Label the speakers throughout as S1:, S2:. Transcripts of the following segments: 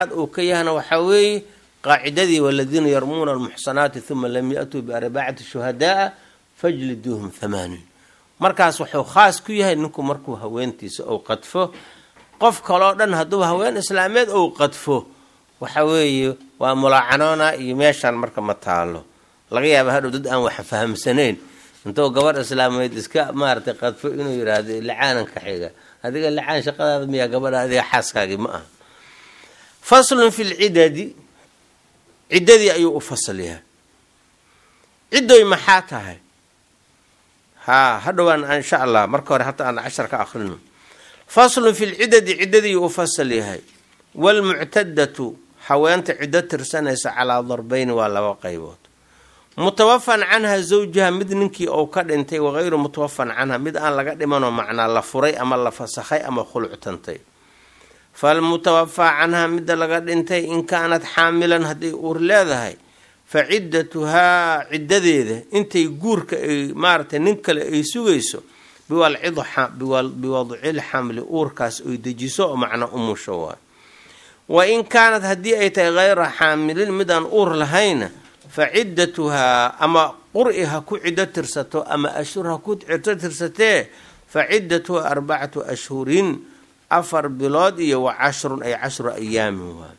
S1: uu ka yahana waxaa weeye qaacidadii waladiina yarmuuna almuxsanaati uma lam ya-tuu biarbacati shuhadaaa fajliduuhum hamaaniin markaas wuxuu khaas ku yahay ninku markuu haweentiisa ou qadfo qof kaloo dhan hadduu haween islaameed ou qadfo waxa weeye waa mulaacanoona iyo meeshaan marka ma taalo laga yaaba hadhow dad aan wax fahamsanayn intuu gabarh islaameed iska maaratay qadfo inuu yidhaahdo lacaananka xiga adiga lacaan shaqadaada miyaa gabadha adiga xaaskaagii ma aha faslun fi lcidadi ciddadii ayuu u fasal yahay ciddoy maxaa tahay haa hadhowaan insha allah marka hore hata aan cashar ka akrino faslun fi lcidadi ciddadii u fasal yahay waalmuctadatu haweenta ciddo tirsanaysa calaa darbeyni waa laba qaybood mutawafan canha zawjaha mid ninkii ou ka dhintay wagayru mutawafan canha mid aan laga dhimanoo macnaa la furay ama la fasakhay ama khuluctantay falmutawafaa canhaa midda laga dhintay in kaanad xaamilan hadday uur leedahay fa ciddatuhaa ciddadeeda intay guurka ay maaratay nin kale ay sugayso biwadcil xamli uurkaas oy dejiso oo macna umusho waay wa in kaanad haddii ay tahay hayra xaamilin midaan uur lahayna fa ciddatuhaa ama qur-i ha ku ciddo tirsato ama ashhur ha ku ciddo tirsatee fa ciddatuhaa arbacatu ashhurin afar bilood iyo wa cashrun ay cashru ayaamin waay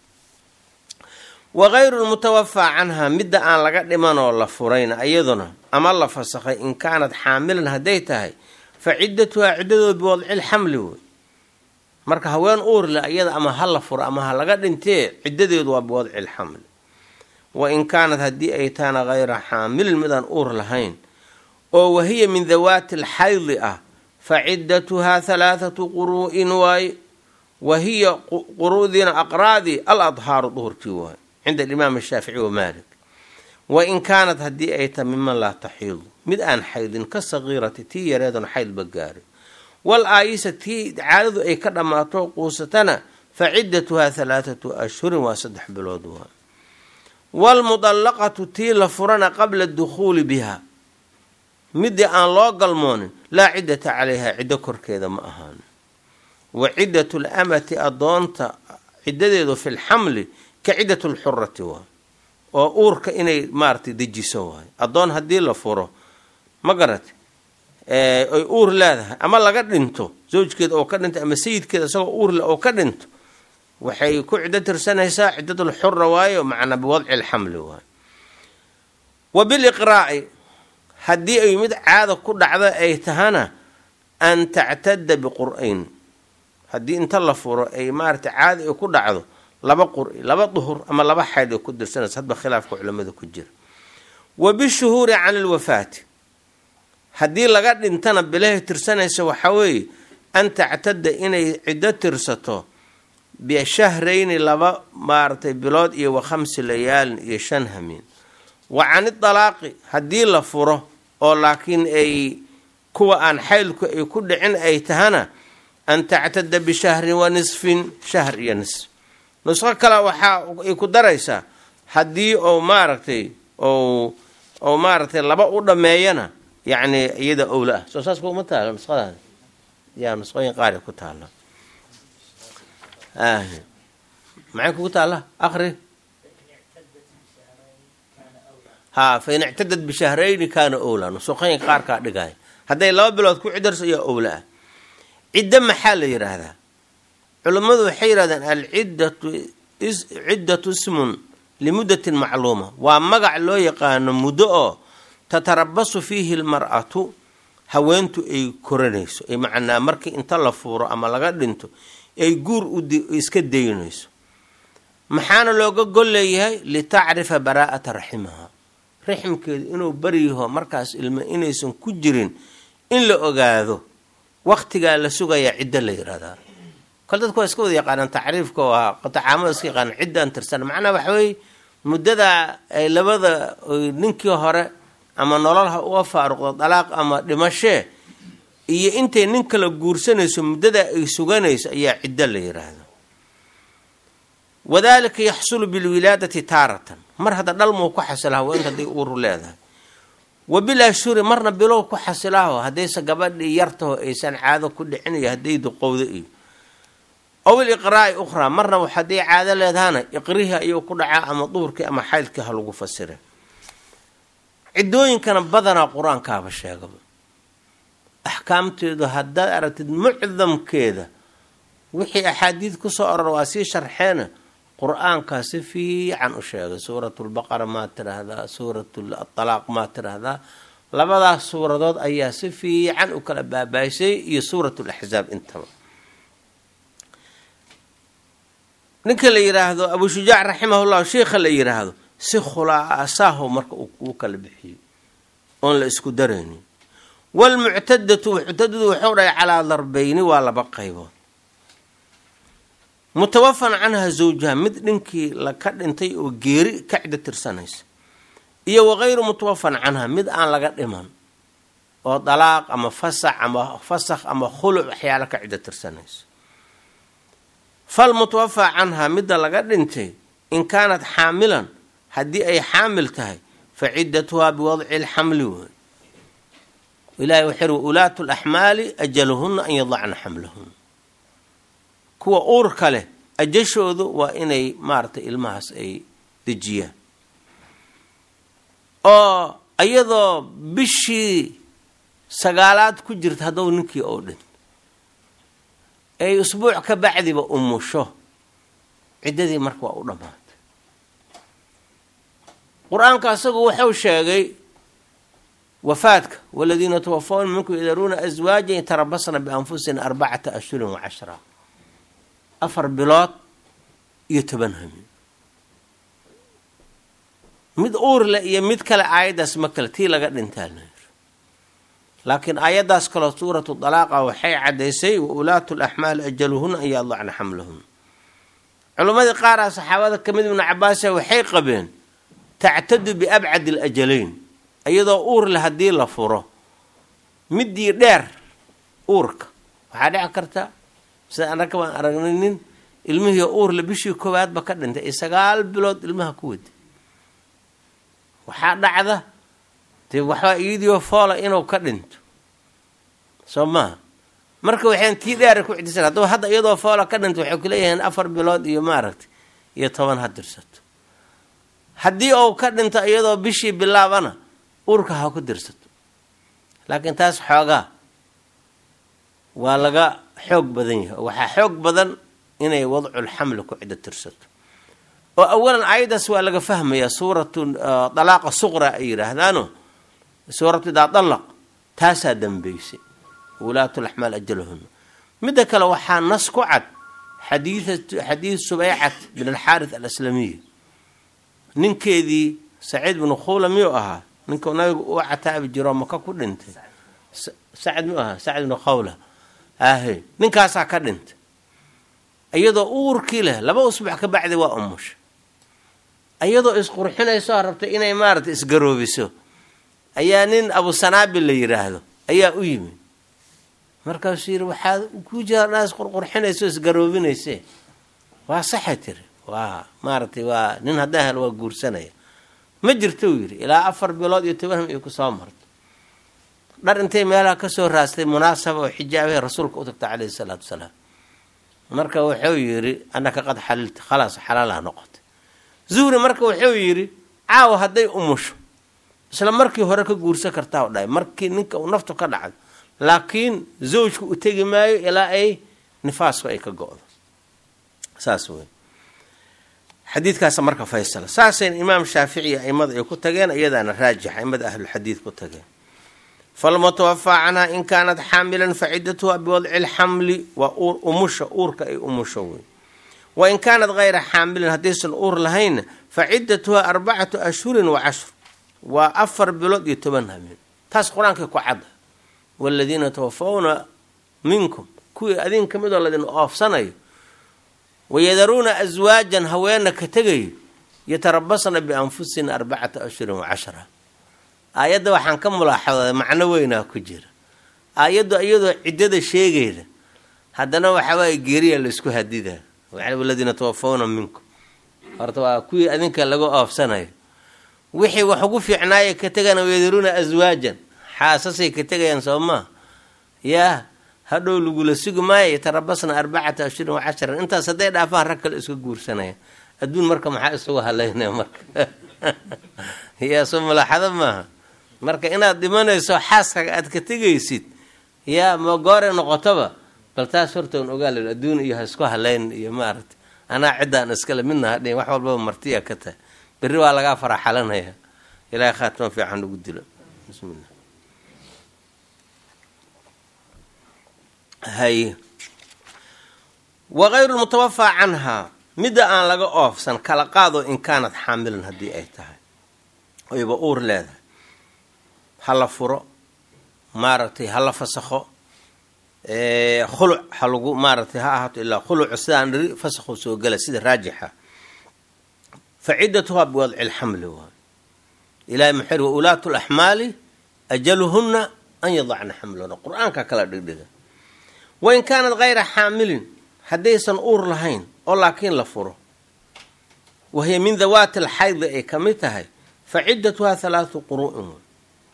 S1: wagayru lmutawafaa canha midda aan laga dhimanoo la furayna iyaduna ama la fasakhay in kaanad xaamilan hadday tahay fa ciddatuhaa ciddadood biwadcil xamli wey marka haween uur le iyada ama ha la furo ama ha laga dhintee ciddadeedu waa biwadci lxamli wa in kaanad haddii ay tahana hayra xaamilin midaan uur lahayn oo wahiya min dawaati alxaydi ah fa ciddatuhaa halaathatu quruu'in waaye wa hiya quru'diina aqraadii al adhaaru duhurkii waaye cinda alimaam ashaafici wa maalik wa in kaanad haddii ay tahay miman laa taxiidu mid aan xaydin ka sagiirati tii yareedon xaydba gaarin wal aayisa tii caadadu ay ka dhammaato quusatana fa ciddatuhaa halaathatu ashhurin waa saddex bilood waa waalmudallaqatu tii la furana qabla dukhuuli biha midii aan loo galmoonin laa ciddata calayha ciddo korkeeda ma ahaan wa ciddatu lamati adoonta ciddadeedu fi lxamli ka ciddatu lxurati waa oo uurka inay maaratay dejiso waayo addoon haddii la furo ma garate ay uur leedahay ama laga dhinto zawjkeeda oo ka dhinto ama sayidkeeda isagoo uurle oo ka dhinto waxay ku ciddo tirsanaysaa ciddadul xura waayo macnaa biwadci lxamli waayo wa biliqraa'i haddii ay mid caada ku dhacdo ay tahana an tactada biqur-ayn haddii inta la furo ay maarata caada ay ku dhacdo laba qur-i laba duhur ama laba xayd ay ku dirsanaysa hadba khilaafka culamada ku jira wa bishuhuuri cani lwafaati haddii laga dhintana bilahay tirsanaysa waxaa weeye an tactada inay ciddo tirsato bishahrayni laba maaratay bilood iyo wa khamsi layaalin iyo shan hamiin wa cani dalaaqi haddii la furo oo laakiin ay kuwa aan xaylku ay ku dhicin ay tahana an tactada bishahrin wa nisfin shahr iyo nisf nusqo kale waxaa ay ku daraysaa haddii ou maaragtay ou ou maaragtay laba u dhameeyana yacni iyada owla ah soo saas kuma taalo nusqadaada yaa nusqooyin qaar ku taala maxay kugu taalla akri haa fa in ictadad bishahrayni kaana owla nusqooyin qaarkaa dhigaya hadday laba bilood ku cidarso ayaa owla ah ciddo maxaa la yidhaahdaa culammadu waxay yidhahdeen alciddatu ciddatu ismun limuddatin macluuma waa magac loo yaqaano muddo oo tatarabasu fiihi lmar'atu haweentu ay koranayso ay macnaa markii inta la fuuro ama laga dhinto ay guur iska daynayso maxaana looga gol leeyahay litacrifa baraa'ata raximaha raximkeedu inuu baryaho markaas ilmo inaysan ku jirin in la ogaado waktigaa la sugayaa ciddo la yihahdaa kol dadku waa iska wada yaqaanaan tacriifka oo ahaa tacaamada iska yaqaanaan ciddaan tirsan macnaa waxa weeye muddadaa ay labada ninkii hore ama nolol ha uga faaruqdo dalaaq ama dhimashee iyo intay nin kala guursanayso muddadaa ay suganayso ayaa ciddo la yidhaahdo wadaalika yaxsulu bilwilaadati taaratan mar hadda dhalmuu ku xasila haweenta hadday uuru leedahay wa bil ashhuri marna bilow ku xasilaaho haddayse gabadhii yartaho aysan caado ku dhicin iyo hadday duqowdo iyo ow iliqraa'i ukhraa marna haddii caado leedahana iqrihii ayuu ku dhacaa ama duhurkii ama xaydkii ha lagu fasira ciddooyinkana badanaa qur-aankaaba sheegaba axkaamteedu haddaad aragtid mucdamkeeda wixii axaadiid kusoo oror waa sii sharxeena qur-aankaa si fiican u sheegay suuratulbaqara maa tiraahdaa suuratalaaq maa tiraahdaa labadaas suuradood ayaa si fiican u kala baabaysay iyo suuratulaxsaab intaba ninka la yiraahdo abu shujaac raximahullahu sheikha la yiraahdo si khulaasaaho marka uu kala bixiyo oon la isku daraynin waalmuctadatu muctadadu wuxuu dhahay calaa darbeyni waa laba qaybood mutawafan canha zawjaha mid dhinkii laka dhintay oo geeri ka ciddo tirsanaysa iyo wagayru mutawafan canha mid aan laga dhiman oo dalaaq ama fasax ama fasakh ama khuluc waxyaalo ka ciddo tirsanaysa falmutawafaa canhaa midda laga dhintay in kaanat xaamilan haddii ay xaamil tahay fa ciddatuhaa biwadci lxamli wey ilahay wuxuu yiri ulaatu laxmaali ajaluhuna an yadacna xamlahuna kuwa uurka leh ajashoodu waa inay maaratay ilmahaas ay dejiyaan oo iyadoo bishii sagaalaad ku jirta haddou ninkii oo dhin ay usbuuc ka bacdiba umusho ciddadii marka waa u dhammaatay qur-aanka asagu wuxuu sheegay wafaadka waladiina tawafawna minkum yadaruuna aswaajan yatarabasna bianfusina arbacata ashhurin wa cashra afar bilood iyo toban hamin mid uurle iyo mid kale aayaddaas ma kale tii laga dhintaa la yiri laakiin aayaddaas kaloo suuratu dalaaqa waxay caddaysay wa ulaatu laxmaali ajaluhuna an yadacna xamlahuna culimmadii qaaraa saxaabada ka mid ibnu cabaasa waxay qabeen tactadu biabcadi alajalayn iyadoo uur le haddii la furo midii dheer uurka waxaa dhici karta sida annaga baan aragnay nin ilmihii uurle bishii koowaadba ka dhintay ay sagaal bilood ilmaha ku waday waxaa dhacda dee waxbaa iyadiio foola inuu ka dhinto soo maha marka waxayn tii dheera ku cidisan haddaba hadda iyadoo foola ka dhinto waxay kuleeyihiin afar bilood iyo maaragtay iyo toban ha dirsato haddii uu ka dhinto iyadoo bishii bilaabana uurka ha ku dirsato laakiin taas xoogaa waa laga xoog badan yahay oo waxaa xoog badan inay wadcul xamli ku ciddo tirsato oo awalan aayaddaas waa laga fahmayaa suuratu dalaaqa suqra ay yidhaahdaano suuratu idaa dalaq taasaa dambeysay wulaatu laxmaal ajalahuna midda kale waxaa nas ku cad xadiid subeycat bin alxaaris alaslamiya ninkeedii saciid binu khuula miyuu ahaa ninkuu nabigu u cataabi jiro maka ku dhintay sacd miyuu ahaa sacd binu khawla ahe ninkaasaa ka dhintay iyadoo uurkii leh laba usbuuc ka bacdi waa umusha iyadoo isqurxinayso rabtay inay maaragtay isgaroobiso ayaa nin abusanaabil la yiraahdo ayaa u yimid markaasuu yidhi waxaad ku jira isqurqurxinayso isgaroobinayse waa saxay tiri waa maaragtay waa nin haddaan helo waa guursanaya ma jirto uu yidhi ilaa afar bilood iyo toban ham iyo kusoo marto dhar intay meelaha kasoo raastay munaasaba oo xijaabahay rasuulka u tagta caleyhi salaatu wasalaam marka wuxuu yidhi annaka qad xalilta khalaas xalaalaha noqotay zuhri marka wuxuu yidhi caawa hadday umusho isla markii hore ka guursan kartaa u dhahay markii ninka uu naftu ka dhacdo laakiin zawjku u tegi maayo ilaa ay nifaasku ay ka go-do saas wey xadiidkaas marka faysala saasayna imaam shaafici aimada ay ku tageen iyadaana raajix aimada ahlulxadiid ku tageen falmutawafaa canha in kaanat xaamilan facidatuha biwadci lxamli waa umusha uurka ay umusho wey wa in kaanat hayra xaamilin haddaysan uur lahaynna facidatuha arbacatu ashhurin wa cashru waa afar bilood iyo toban habeen taas qur-aankay ku cadda waladiina tawafawna minkum kuwii adin ka midoo ladin oofsanayo wayadaruuna aswaajan haweena ka tegayo yatarabasna bianfusina arbacata ashhurin wa cashra aayadda waxaan ka mulaaxaday macno weynaa ku jira aayaddu iyadoo ciddada sheegayda haddana waxawaaye geeriya laysku hadidaa waladiina tawafawna minkum horta waa kuwii adinka laga oofsanayo wixii wax ugu fiicnaaya ka tegana wayadaruuna aswaajan xaasasay ka tegayaan soo maa yaa hadhow lagula sugi maayo tarabasna arbacata ashhurin wacasharan intaas hadday dhaafaan rag kale iska guursanaya adduun marka maxaa isugu halaynaya marka yaa soo malaaxado maaha marka inaad dhimanayso xaaskaga aad ka tegaysid yaa ma goore noqotoba bal taas hortoon ogaal adduun iyo ha isku halayn iyo maaragta anaa ciddaan iskale midna hadhin wax walbaba martiya ka tahay berri waa lagaa faraxalanaya ilaahay khaatimo fiican ugu dilo bismillah hay wakayru lmutawafaa canhaa midda aan laga oofsan kala qaado in kaanad xaamilan haddii ay tahay oyba uur leedahay ha la furo maaragtay ha la fasakho khuluc ha lagu maaragtay ha ahaato ilaa khuluc sidaan dhiri fasakhu soo gela sida raajixa fa ciddatuhaa biwadci lxamli waay ilahay maxay wa ulaatu laxmaali ajaluhunna an yadacna xamlahuna qur-aanka kala dhigdhiga wain kaanad hayra xaamilin haddaysan uur lahayn oo laakiin la furo wahiya min dawaati alxaydi ay ka mid tahay fa ciddatuhaa halaatu quru'in way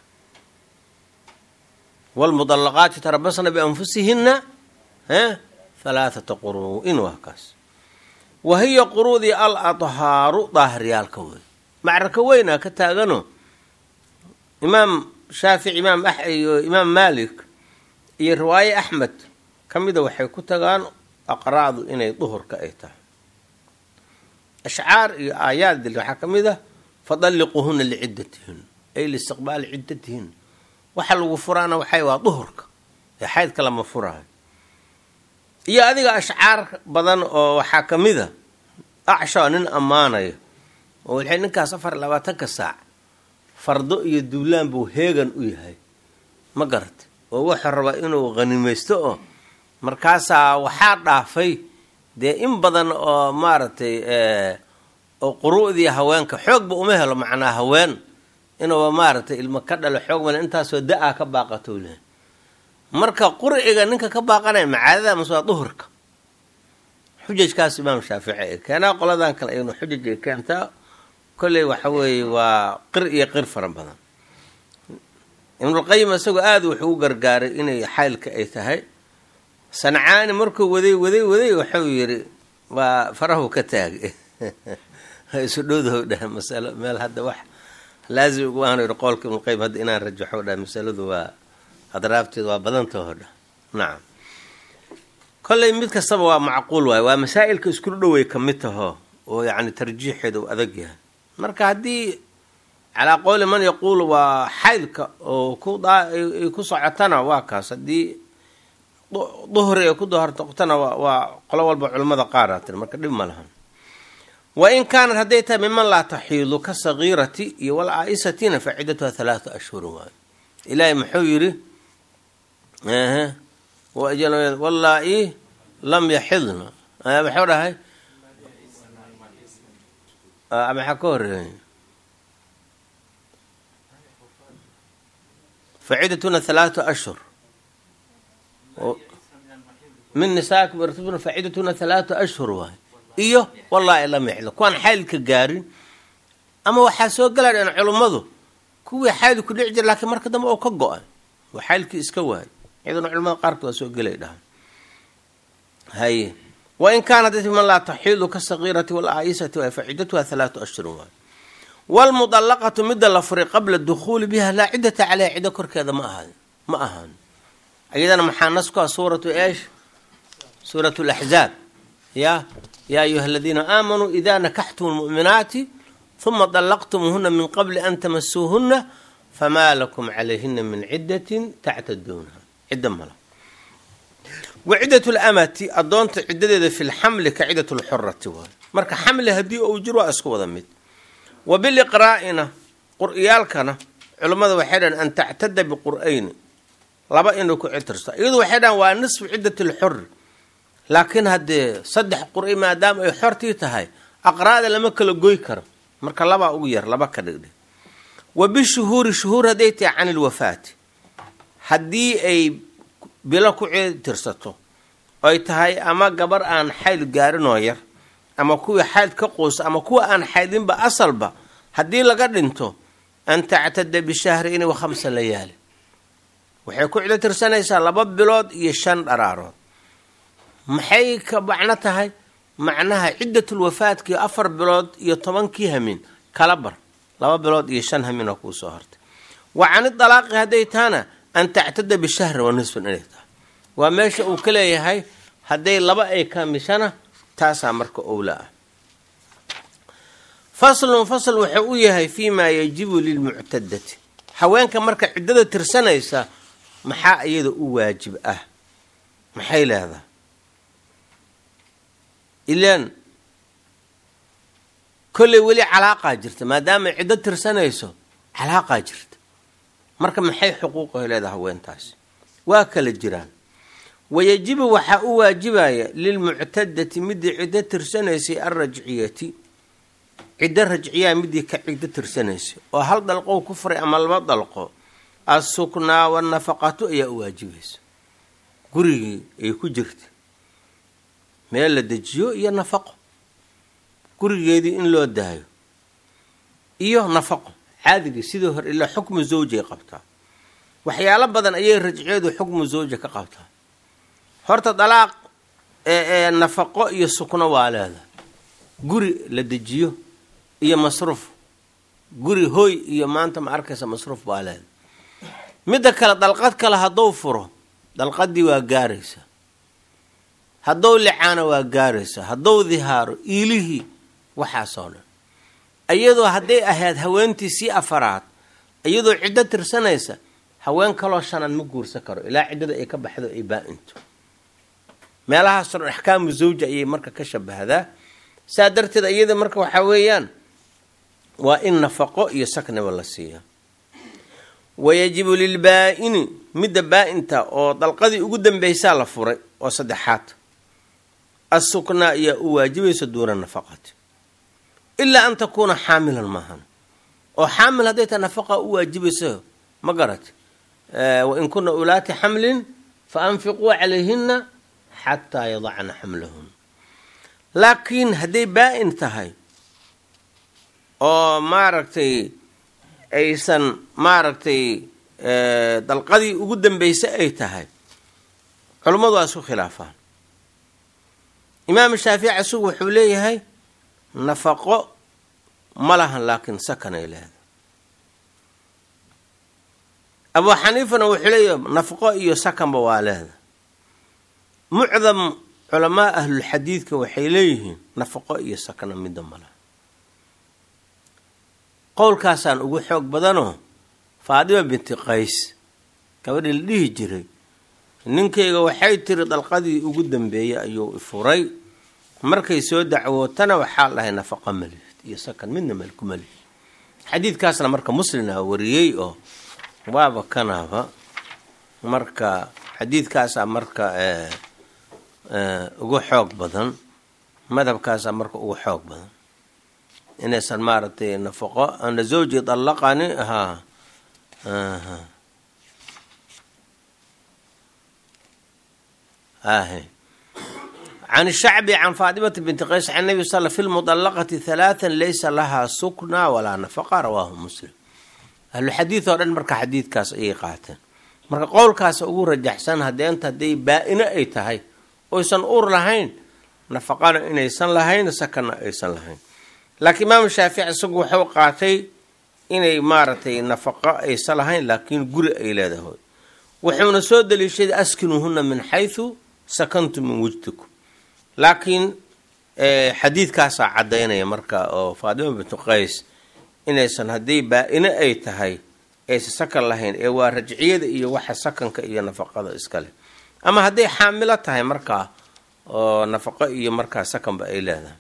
S1: wlmudallaqaati tarabasna bianfusihinna halaathata quru'in waa kaas wa hiya quruudii al adhaaru daahiryaalka wey macraka weynaa ka taagano imaam shaafici imaam iyo imaam maalik iyo riwaaye axmed ka mida waxay ku tagaan aqraadu inay duhurka ay tahay ashcaar iyo aayaad dil waxaa ka mid ah fadalliquuhuna liciddatihin ay liistiqbaali ciddatihin waxa lagu furaana waxay waa duhurka ee xaydka lama furaayo iyo adiga ashcaar badan oo waxaa ka mid a acshaa nin ammaanaya oo waxay ninkaas afar iyo labaatanka saac fardo iyo duulaan buu heegan u yahay ma garata oo wuxuu rabaa inuu qhanimaysto oo markaasaa waxaa dhaafay dee in badan oo maaragtay oo quru'dii haweenka xoogba uma helo macnaa haween inuuba maaragtay ilmo ka dhalo xoog male intaasoo da-a ka baaqatou lehay marka qurciga ninka ka baaqanaya macaadada mase waa duhurka xujajkaas imaam shaafici ay keenaa qoladan kale aynu xujaj ay keentaa kolley waxa weeye waa qir iyo qir fara badan ibnulqayim isagoo aada wuxuu u gargaaray inay xaylka ay tahay sancaani markuu waday waday waday waxuu yidhi waa farahu ka taagay isu dhowdaho dhaha masalo meel hadda wax laazim ugu aanu yidhi qoolka ibnulqayim hadda inaan rajaxo dhaha masaladu waa adraabteeda waa badantaho dhah nacam kolley mid kastaba waa macquul waay waa masaa'ilka iskula dhowey ka mid taho oo yacni tarjiixeeda uu adag yahay marka haddii calaa qowli man yaquulu waa xaydka oo ku ay ku socotana waa kaas haddii duhri ay ku dohortoqtana waa qolo walba culimmada qaaraa tiri marka dhib ma lahan wa in kaanat hadday tahay miman laa taxiidu ka sagiirati iyo wal aa'isatina fa ciddatuha halaatu ashhurin waayo ilaahay muxuu yidhi wallaa-i lam yaxidna maxuu dhahay maxaa ka horeey facidatuna halaatu ashhur min nisaakum irtubna facidatuna halaatu ashhur waay iyo wallaahi lam yaxidna kuwaan xaylka gaarin ama waxaa soo gala dheen culummadu kuwii xayl ku dhici jira laakiin marka dambe oo ka go-ay oo xaylkii iska waayay iyaduna culamada qaarkood waa soo gelay dhahan haye wain kaanat man laa taxiidu ka sagiirati walaa'isati waay faciddatuha halaatu ashhurin waay waalmudallaqatu midda la furay qabla dukhuuli biha laa ciddata caleyha ciddo korkeeda ma ahan ma ahaan iyadana maxaa nas ku ah suuratu eesh suuratu laxzaab ya yaa ayuha aladiina aamanuu idaa nakaxtum lmu'minaati huma dallaqtumuuhuna min qabli an tamasuuhuna famaa lakum calayhina min ciddatin tactaduunaha cidda mala wa ciddat lamati addoonta ciddadeeda fi lxamli ka ciddat lxurati waay marka xamli haddii uu jiro waa isku wada mid wa biliqraa'ina qur-iyaalkana culummada waxay dhahan an tactada biqur'ayni laba inay ku citirso iyadu waxay dhahan waa nisfu ciddat lxuri laakiin haddee saddex qur-i maadaama ay xortii tahay aqraada lama kala goy karo marka labaa ugu yar laba ka dhigdhig wa bishuhuuri shuhuur hadday tahay can ilwafaati haddii ay bilo ku citirsato oy tahay ama gabar aan xayl gaarinoo yar ama kuwii xayd ka quusa ama kuwa aan xaydinba asalba haddii laga dhinto an tactada bishahri in wa khamsa layaali waxay ku ciddo tirsanaysaa laba bilood iyo shan dharaarood maxay ka macno tahay macnaha ciddatul wafaadkii afar bilood iyo tobankii hamin kala bar laba bilood iyo shan hamin oo kuu soo hortay wa cani dalaaqi hadday tahana an tactada bishahri wa nisfin inay tahay waa meesha uu ka leeyahay hadday laba ay kaamishana taasaa marka owla ah faslun fasl wuxuu u yahay fii maa yajibu lilmuctadati haweenka marka ciddada tirsanaysa maxaa iyada u waajib ah maxay leedahay ilaan kolley weli calaaqaa jirta maadaama ciddo tirsanayso calaaqaa jirta marka maxay xuquuqaho leedahay haweentaasi waa kala jiraan wayajibu waxaa u waajibaya lilmuctadati midii ciddo tirsanaysay alrajciyati ciddo rajciyaa midii ka ciddo tirsanaysay oo hal dalqow ku furay ama laba dalqo assuknaa wanafaqatu ayaa u waajibaysa gurigii ay ku jirta meel la dejiyo iyo nafaqo gurigeedii in loo daayo iyo nafaqo caadigii sidii hore ilaa xukmu zawjay qabtaa waxyaalo badan ayay rajciyadu xukmu zawja ka qabtaa horta dalaaq ee nafaqo iyo sukno waa leeda guri la dejiyo iyo masruuf guri hoy iyo maanta ma arkaysa masruuf waa leeda midda kale dalqad kale hadduu furo dalqadii waa gaaraysa haddou licaana waa gaaraysa haddou dihaaro iilihii waxaasoo dhan iyadoo hadday ahayd haweentii sii afaraad iyadoo ciddo tirsanaysa haween kaloo shanaad ma guursan karo ilaa ciddada ay ka baxdo ay baa-into meelahaasoo dhan axkaamu zawja ayay marka ka shabahdaa saa darteed iyada marka waxaa weeyaan waa in nafaqo iyo sakniba la siiya wayajibu lilbaa-ini midda baa-inta oo dalqadii ugu dambeysaa la furay oo saddexaad assuknaa ayaa u waajibaysa duuna nafaqati ilaa an takuuna xaamilan maahan oo xaamil hadday tahay nafaqa u waajibayso ma garati wain kuna ulaati xamlin fa anfiquu calayhina xataa yadacna xamlahun laakiin hadday baa-in tahay oo maaragtay aysan maaragtay dalqadii ugu dambeysay ay tahay culummadu waa isku khilaafaan imaam shaafici isagu wuxuu leeyahay nafaqo ma lahan laakiin sakanay leedahay abuu xaniifana wuxuu leeyahay nafaqo iyo sakanba waa leedahay mucdam culamaa ahlulxadiidka waxay leeyihiin nafaqo iyo sakna midda malaha qowlkaasaan ugu xoog badanoo faadima binti qays gabadhii la dhihi jiray ninkayga waxay tiri dalqadii ugu dambeeyey ayuu ifuray markay soo dacwootana waxaa dhahay nafaqa malid iyo sakan midna malku malid xadiidkaasna marka muslina wariyey oo waaba kanaaba marka xadiidkaasaa marka ugu xoog badan madhabkaasaa marka ugu xoog badan inaysan maaragtay nafaqo ana zawji dallaqani haa ahe can shacbi can faatimata binti qays can nabi sal fi lmudallaqati halaatan laysa lahaa sukna walaa nafaqa rawaahu muslim ahluxadiid oo dhan marka xadiidkaas ayay qaateen marka qowlkaas ugu rajaxsan hadeenta hadday baa-ino ay tahay oysan ur lahayn nafaqana inaysan lahayn sakana aysan lahayn laakiin imaam shaafici isagu wuxuu qaatay inay maaragtay nafaqo aysan lahayn laakiin guri ay leedahay wuxuuna soo daliishaday askinuuhuna min xaysu sakantum min wujdikum laakiin xadiidkaasaa caddaynaya marka oo faatima bintu qays inaysan haddii baa-ino ay tahay aysan sakan lahayn ee waa rajciyada iyo waxa sakanka iyo nafaqada iskale ama hadday xaamilo tahay markaa oo nafaqo iyo markaa sakanba ay leedahay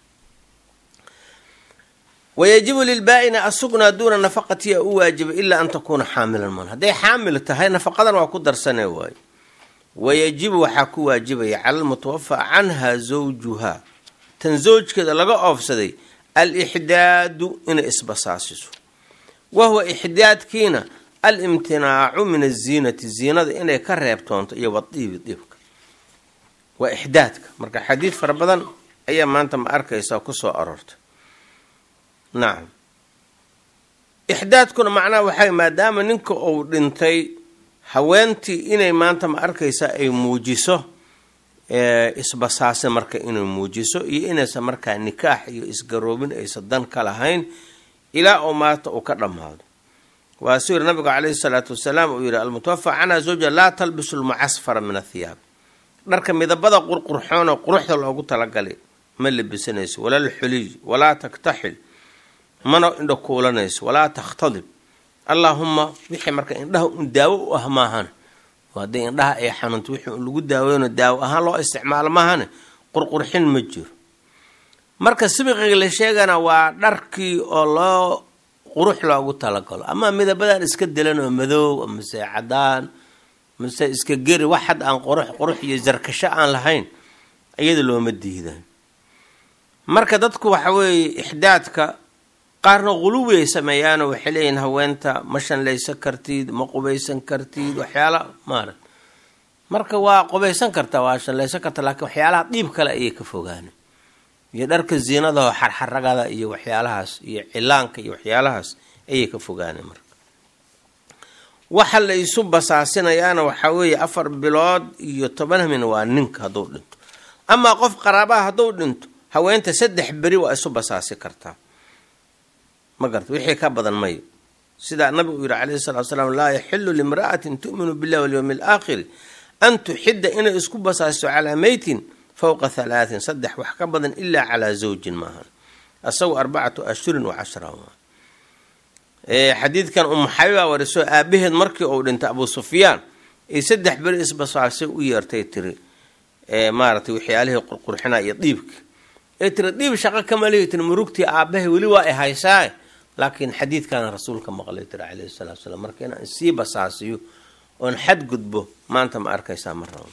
S1: wayajibu lilbaa-ina asugna duuna nafaqatiya u waajiba ilaa an takuuna xaamilan man hadday xaamil tahay nafaqadan waa ku darsane waayo wayajibu waxaa ku waajibaya cala almutawafa canha zawjuha tan zawjkeeda laga oofsaday alixdaadu inay isbasaasiso wahuwa ixdaadkiina alimtinaacu min aziinati ziinada inay ka reebtoonto iyo wadiibi diibka waa ixdaadka marka xadiid fara badan ayaa maanta ma arkaysaa kusoo aroortay nacam ixdaadkuna macnaha waxay maadaama ninka uu dhintay haweentii inay maanta ma arkaysa ay muujiso isbasaase marka inay muujiso iyo inaysan markaa nikaax iyo isgaroobin aysan dan ka lahayn ilaa oo maanta uu ka dhammaado waa suu yiri nabigu caleyhi salaatu wasalaam uu yihi almutawafa canha zawja laa talbisu lmucasfara min athiyaab dharka midabada qurqurxoon oo quruxda loogu talagalay ma labisanayso walaa lxuliy walaa taktaxil mana indha kuulanayso walaa takhtadib allaahuma wixii marka indhaha un daawo u ah maahane haddii indhaha ay xanuunto wixii un lagu daaweyno daawo ahaan loo isticmaalo maahane qurqurxin ma jiro marka sibiqiga la sheegana waa dharkii oo loo qurux loogu talagalo ama midabadan iska dilan oo madoow mase cadaan mase iska geri wax had aan qurux qurux iyo sarkasho aan lahayn iyada looma diidan marka dadku waxa weeye ixdaadka qaarna quluwi ay sameeyaanoo waxay leeyihin haweenta ma shanlaysan kartid ma qubaysan kartid waxyaala maara marka waa qubaysan karta waa shanlaysan karta laakiin waxyaalaha dhiib kale ayay ka fogaana iyo dharka ziinadaho xarxaragada iyo waxyaalahaas iyo cilaanka iyo waxyaalahaas ayay ka fogaana marka waxa la isu basaasinayaana waxaa weeye afar bilood iyo toban hamin waa ninka hadduu dhinto amaa qof qaraabaha hadduu dhinto haweenta saddex beri waa isu basaasi kartaa ma garta wixii ka badan mayo sidaa nabigu uu yihi calayhi salatu salaam laa yaxilu limra'atin tu'minu billahi walyowmi alaakhiri an tuxidda inay isku basaasto calaa meytin fowqa halaatin saddex wax ka badan ilaa calaa zawjin maahan asagu arbacatu ashhurin wa cashra xadiidkan umu xabiba wariso aabaheed markii uu dhintay abu sufyaan ay saddex beri isbasaasay u yeertay tiri maaratay waxyaalihii qurqurxina iyo dhiibka ee tiri dhiib shaqo kama lihi tiri murugtii aabahay weli waa ay haysaa laakiin xadiidkaana rasuulka maqlay tiri calayhi salatu salaam marka inaan sii basaasiyo oon xadgudbo maanta ma arkaysaa ma rabo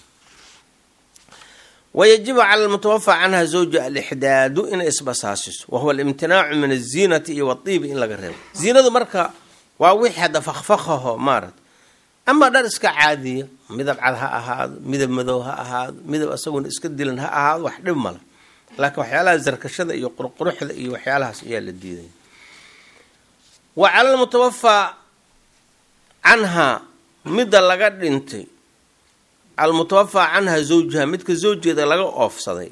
S1: wayajibu cala almutawafa canha zawja alixdaadu inay isbasaasiso wahuwa alimtinaacu min aziinati iyo wadiibi in laga reebo ziinadu marka waa wixii hadda fakfakaho maarata ama dhar iska caadiya midab cad ha ahaado midab madow ha ahaado midab asaguna iska dilan ha ahaado wax dhib mala laakiin waxyaalaha sarkashada iyo qurquruxda iyo waxyaalahaas ayaa la diidaya wa cala almutawafaa canhaa midda laga dhintay almutawafaa canha zawjuha midka zawjeeda laga oofsaday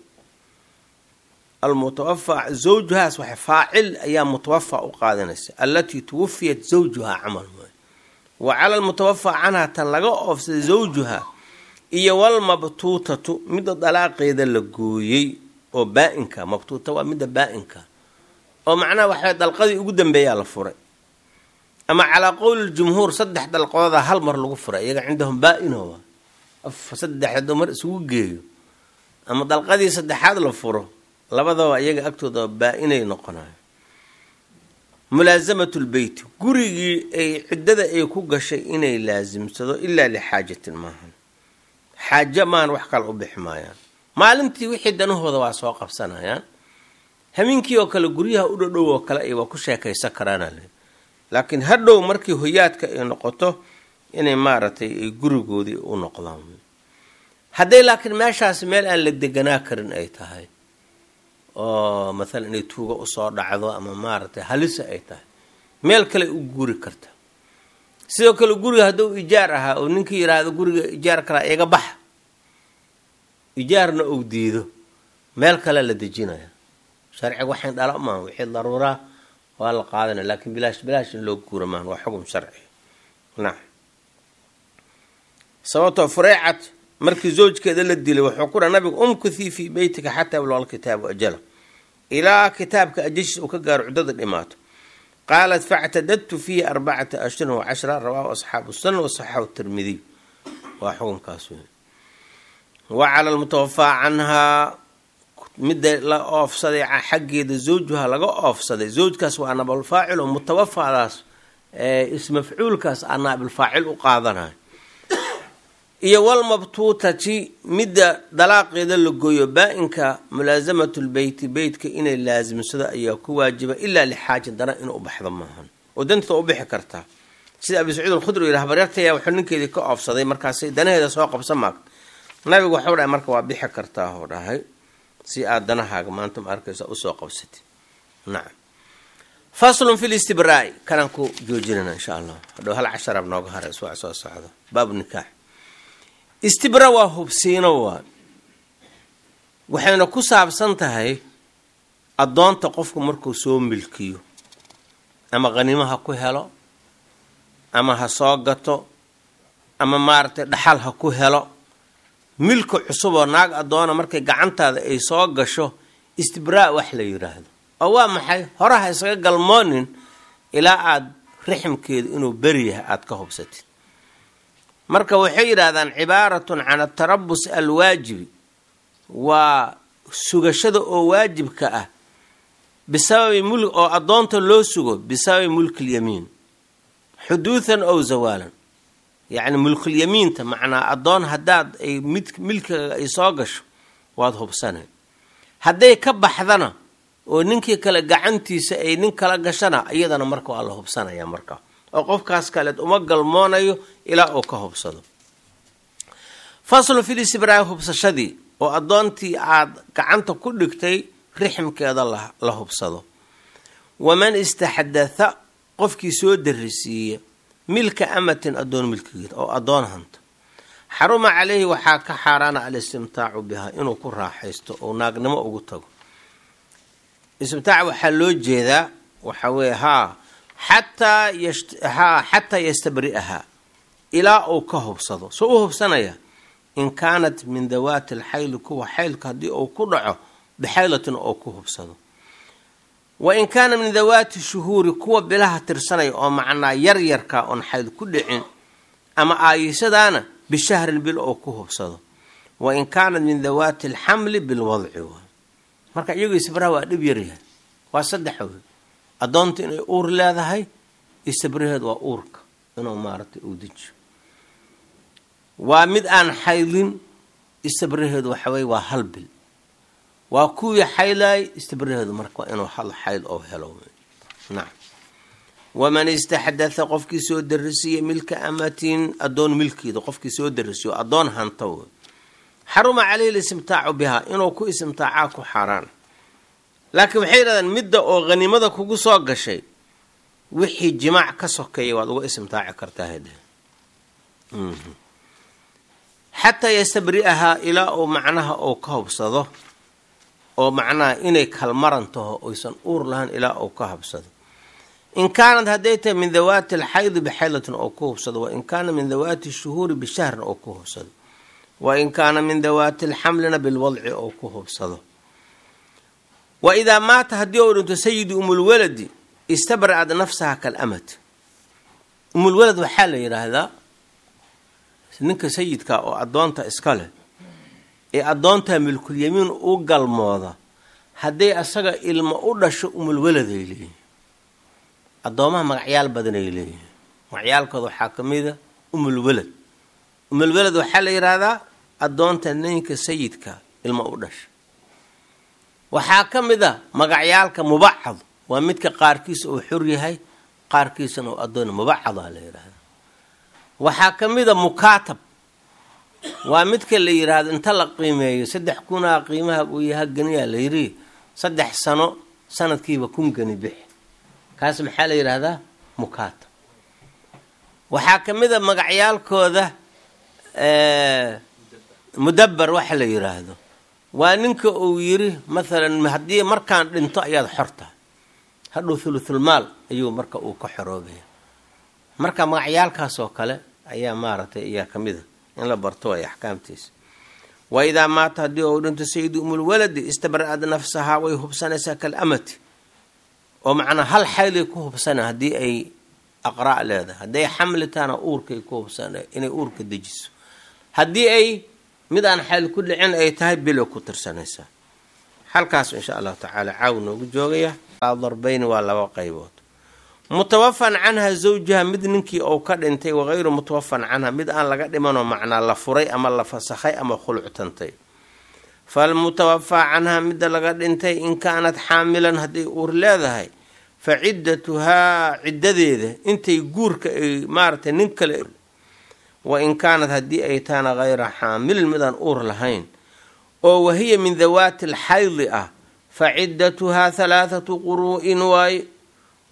S1: almutawafaa zawjuhaas waxa faacil ayaa mutawafaa u qaadanaysa allatii tuwafiyat zawjuhaa camal wa cala almutawafaa canha tan laga oofsaday zawjuha iyo walmabtuutatu midda dalaaqeeda la gooyey oo baa-inka mabtuuta waa midda baa-inka oo macnaha waxaa dalqadii ugu dambeeyaa la furay ama calaa qowli ljumhuur saddex dalqooda hal mar lagu furay iyaga cindahum baa-ino saddexdo mar isugu geeyo ama dalqadii saddexaad la furo labadaba iyaga agtooda baa-inay noqonayo mulaasamatu lbeyti gurigii ay ciddada ay ku gashay inay laasimsado ilaa lixaajatin maahan xaajo maahan wax kale u bixi maayaan maalintii wixii danahooda waa soo qabsanayaan hamiinkii oo kale guryaha u dhodhow oo kale ay waa ku sheekaysan karaanal laakiin hadhow markii hoyaadka ay noqoto inay maaragtay ay gurigoodii u noqdaan hadday laakiin meeshaasi meel aan la deganaa karin ay tahay oo mathalan inay tuuga usoo dhacdo ama maaragtay halisa ay tahay meel kale u guri karta sidoo kale guriga hadduu ijaar ahaa oo ninkii yidhaahdo guriga ijaar kalaa iga baxa ijaarna uu diido meel kale la dejinaya sharciga waxayn dhala maaha wixii daruuraa waa la qaadanaya laakiin bilaash bilaash in loo guura maahan waa xugum sharci nacam sababtoo fureecat markii zawjkeeda la dilay wuxuu ku dhaha nabigu umkuthii fii beytika xataa yabluqa alkitaabu ajala ilaa kitaabka ajashiis uu ka gaaro cuddada dhimaato qaalat factadadtu fiihi arbacata ashhurin wa cashra rawaahu asxaabu sunan wasaxaxu tirmidiy waa xukunkaas wey wa cala almutawafaa canhaa midda la oofsaday xaggeeda zawjuha laga oofsaday zawjkaas waa naabilfaacil oo mutawafadaas ismafcuulkaas aa naabilfaacil u qaadanayo iyo walmabtuutati midda dalaaqeeda la gooyo baa-inka mulaasamatu lbeyti beytka inay laasimsado ayaa ku waajiba ilaa lixaajin dana inuu ubaxdo maahan oo danteeda u bixi kartaa sida abi sacuud alkhudri yidhi habaryartaya wuxuu ninkeedii ka oofsaday markaasay danaheeda soo qabsan maagta nabigu waxau dhahay marka waa bixi kartaa oo dhahay si aad danahaaga maanta ma arkaysa usoo qabsatid nacam faslun fi listibraa'i kanaan ku joojinana insha allah hadhow hal casharaab nooga hara iswac soo socdo baabu nikaax istibra waa hubsiino waa waxayna ku saabsan tahay addoonta qofku markuu soo milkiyo ama qhanimo ha ku helo ama ha soo gato ama maaragtay dhaxal ha ku helo milka cusub oo naag addoona markay gacantaada ay soo gasho istibraa wax la yidhaahdo oo waa maxay horaha isaga galmoonin ilaa aada rixmkeedu inuu beri yahay aada ka hubsatid marka waxay yidhaahdaan cibaaratun can atarabus alwaajibi waa sugashada oo waajibka ah bisababi mul oo addoonta loo sugo bisababi mulki lyamiin xuduudan ow zawaalan yacni mulkulyamiinta macnaa addoon haddaad ay mid milkiga ay soo gasho waad hubsanay hadday ka baxdana oo ninkii kale gacantiisa ay nin kala gashana iyadana marka waa la hubsanaya marka oo qofkaas kaleed uma galmoonayo ilaa uu ka hubsado faslu filisibraa hubsashadii oo addoontii aada gacanta ku dhigtay rixmkeeda la hubsado waman istaxdatha qofkii soo darisiiya milka amatin addoon milkigeeda oo addoon hanta xaruma caleyhi waxaa ka xaaraana alistimtaacu bihaa inuu ku raaxaysto oo naagnimo ugu tago istimtaac waxaa loo jeedaa waxa weeye haa xataa haa xataa yastabri'ahaa ilaa uu ka hubsado soo u hubsanaya in kaanat min dawaati alxayli kuwa xaylka haddii uu ku dhaco bixaylatin oo ku hubsado wa in kaana min dawaati shuhuuri kuwa bilaha tirsanaya oo macnaa yaryarka oon xayl ku dhicin ama aayisadaana bishahrin bil oo ku hubsado wa in kaanat min dawaati alxamli bilwadci waay marka iyagoo istibraha waa dhib yaryahay waa saddex wey addoonta inay uur leedahay istibraheed waa uurka inuu maaragtay uu dejiyo waa mid aan xaylin istibraheedu waxaweye waa hal bil waa kuwii xaylaay istibraheedu marka waa inuu hal xayl oo helo nacam waman istaxdatha qofkii soo darisiya milka amatin addoon milkeeda qofkii soo darisiyo addoon hanta wey xaruma caleyhi listimtaacu bihaa inuu ku istimtaacaa ku xaaraan laakiin waxay yidhahdeen midda oo hanimada kugu soo gashay wixii jimaac ka sokeeya waad uga istimtaaci kartaa hade xataa yastabri'ahaa ilaa uu macnaha uu ka hubsado oo macnaha inay kalmaran taho oysan uur lahayn ilaa uu ka hubsado in kaanad hadday tahay min dawaati alxaydi bixaylatin oo ku hubsado wa in kaana min dawaati shuhuuri bishahrin oo ku hubsado wa in kaana min dawaati alxamlina bilwadci oo ku hubsado wa idaa maata haddii uu dhinto sayidi umulwaladi istabra'ad nafsaha kalamad umulwalad waxaa la yidhaahdaa ninka sayidka oo addoonta iska leh ee addoonta milkulyamiin u galmooda hadday asaga ilmo u dhasho umulwalad ay leeyihin addoomaha magacyaal badan ay leeyihiin magacyaalkooda waxaa ka mida umulwalad umulwalad waxaa la yidhaahdaa addoonta ninka sayidka ilmo u dhasha waxaa ka mid a magacyaalka mubacad waa midka qaarkiisa uu xor yahay qaarkiisana uu addoon mubacadaa la yidhaahda waxaa ka mid a mukaatab waa midka la yidhaahdo inta la qiimeeyo saddex kunaa qiimaha uu yaha ganiyaa la yidhi saddex sano sanadkiiba kun gani bix kaas maxaa la yidhaahdaa mukaatab waxaa ka mid a magacyaalkooda mudabar waxa la yidhaahdo waa ninka uu yiri mathalan haddii markaan dhinto ayaad xorta hadhow thuluthulmaal ayuu marka uu ka xoroobaya marka magacyaalkaas oo kale ayaa maaragtay ayaa ka mid a in la barto ay axkaamtiisa wa idaa maata haddii uu dhinto sayidi umulwaladi istabra'ad nafsahaa way hubsanaysaa kalamati oo macnaa hal xaylay ku hubsana haddii ay aqraa' leedahay hadday xamli tahana uurkay ku hubsana inay uurka dejiso haddii ay mid aan xayl ku dhicin ay tahay bilo ku tirsanaysaa halkaas insha allahu tacaala caaw noogu joogaya darbayni waa laba qaybood mutawafan canha zawjaha mid ninkii uu ka dhintay wagayru mutawafan canha mid aan laga dhimanoo macnaa la furay ama la fasakhay ama khuluctantay falmutawafaa canha midda laga dhintay in kaanat xaamilan hadday uur leedahay fa ciddatuhaa ciddadeeda intay guurka ay maaratay nin kale wa in kaanat haddii ay tahana hayra xaamilin midaan uur lahayn oo wahiya min dawaati alxaydi ah fa ciddatuhaa halaathatu quruu'in waaye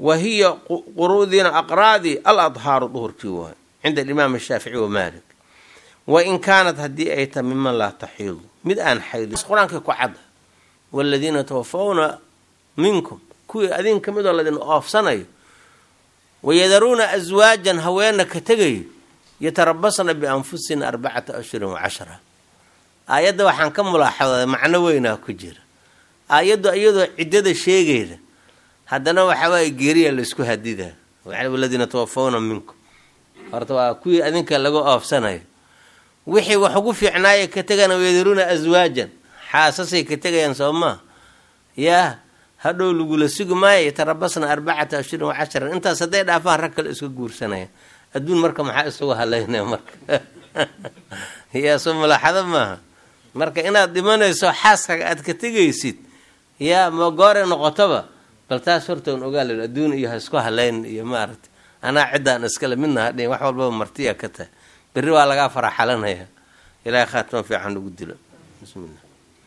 S1: wa hiya quruudiina aqraadii al adhaaru duhurkii waay cinda alimaam ashaafici wa maalik wa in kaanat haddii ay tahay miman laa taxiidu mid aan xaydin qur-aankay ku cadda waladiina tawafawna minkum kuwii adin ka midoo ladin oofsanayo wayadaruuna aswaajan haweena ka tegayo yatarabasna bianfusina arbacata ashhurin wa cashra aayadda waxaan ka mulaaxaday macno weynaa ku jira aayaddu iyadoo ciddada sheegayda haddana waxaa waaye geeriya laysku hadidaa waladiina tawafawna minkum horta waa kuwii adinka laga oofsanayo wixii wax ugu fiicnaaya ka tegana wayadaruuna aswaajan xaasasay ka tegayaan soo maa yaa hadhow lagula sugi maayo yatarabasna arbacata ashhurin wa cashran intaas hadday dhaafaan rag kale iska guursanaya adduun marka maxaa isugu halaynaya marka yaa soo mulaaxado maaha marka inaad dhimanayso xaaskaga aad ka tegaysid yaa ma goore noqotoba bal taas hortoon ogaal adduun iyo ha isku halayn iyo maaragta anaa ciddaan iskale midna hadhin wax walbaba martiya ka tahay berri waa lagaa faraxalanaya ilaahay khaatimo fiican ugu dilo bismillah